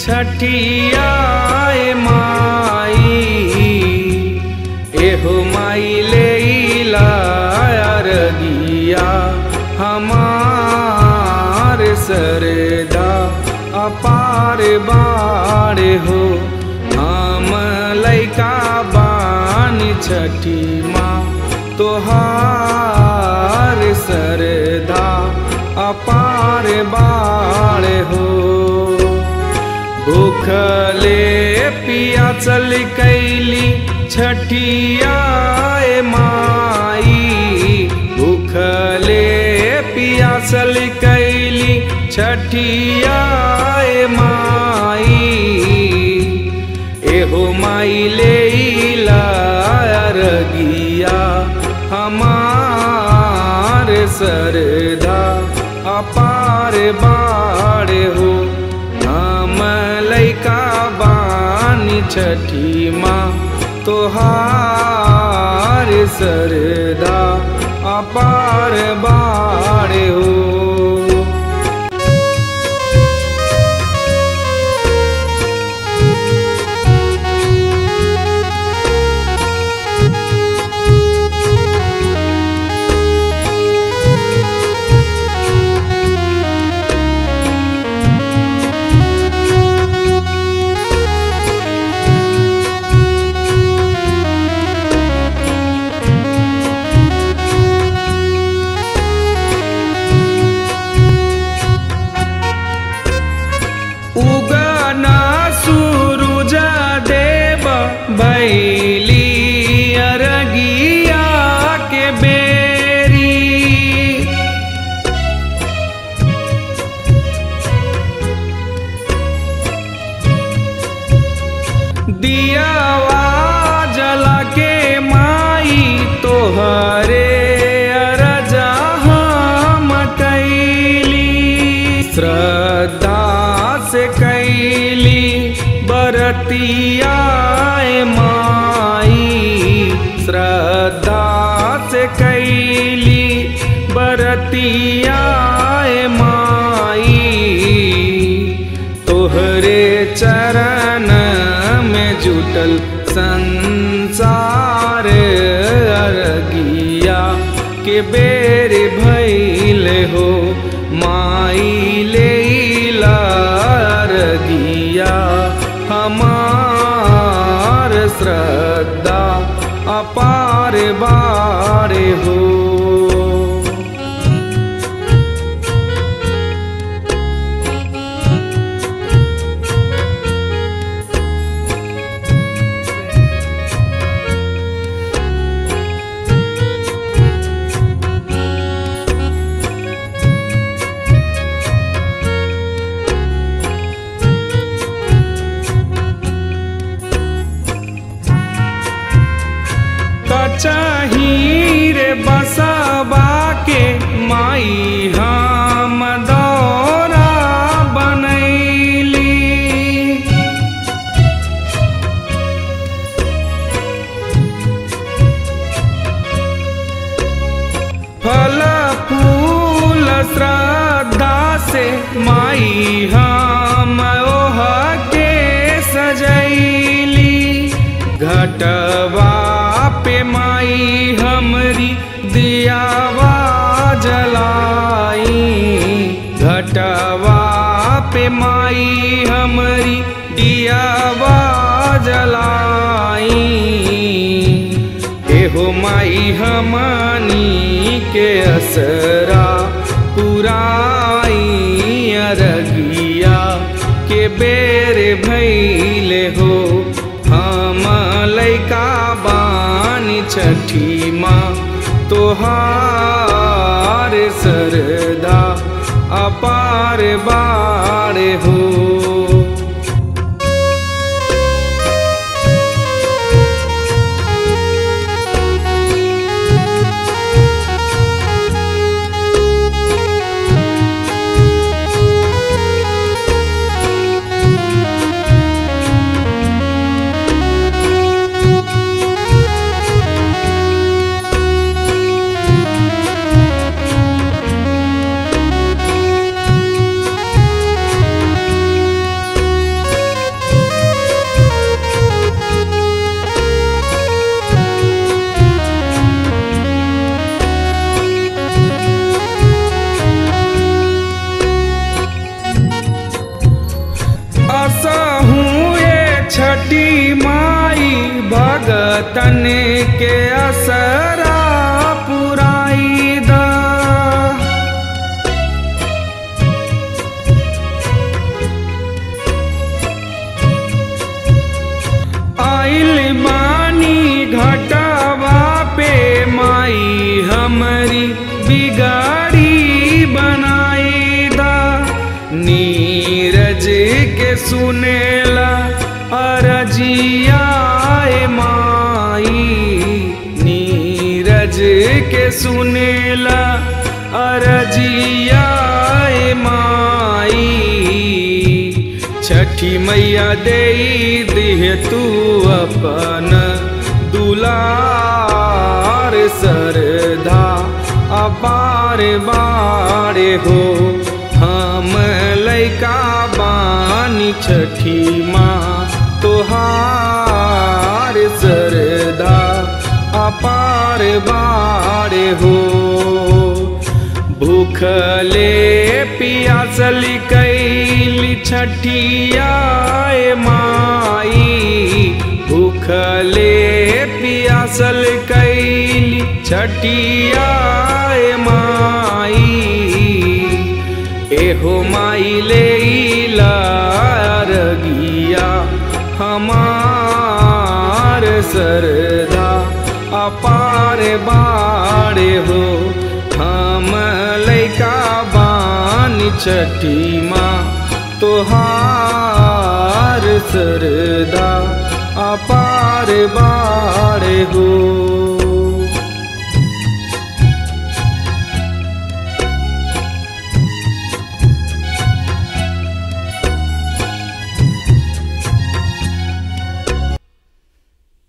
छठियाए माई एहो माई ले अरगिया हमार सरदा अपार बाड़ हो हम लैका बानी छठी माँ तोहार सरदा अपार बाड़ हो भूखले पिया चल कैली छठियाए माई भूखले पिया चल कैली छठियाए माई एहो माई ले अरगिया हमार सरदा अपार बाड़ हो हम लैका बानी छठी माँ तोहार सरदा अपार बाड़ हो उगना सूरुज देव बैली अरगिया के बेरी दियावा जला के माई तोहरे अरजा हम कैली श्रद्धा से कैली बरतियाए माई श्रद्धा से कैली बरतियाए माई तोहरे चरण में जुटल संसार अरगिया के बेर भैल हो माई ले अरगिया हमार श्रद्धा अपार बार हो कचही रे बसबा के माई हम दौरा बनैली फल फूल श्रद्धा से माई हम ओह के सजैली घटवा पे माई हमरी दियावा जलाई घटवा पे माई हमरी दियावा जलाई एहो माई हमनी के असरा पुराई अरगिया के बेर भैले हो हम लैका बानी छठी माँ तोहार सरदा अपार बाड़ हो तनी बिगाड़ी बनाई दा नीरज के सुनेला अरजिया माई नीरज के सुनेला अरजिया माई छठी मैया दे दिह तू अपन दुलार सरधा अपार बारे हो हम लैका बानी छठी माँ तोहार सरधा अपार बारे हो भूखले पियासल कैली छठिया माई भूखले पियासल कैली छठिया माई एहो माई ले रगिया हमार सरदा अपार बाड़े हो हम लैका बान छठी माँ तोहार सरदा अपार बाड़े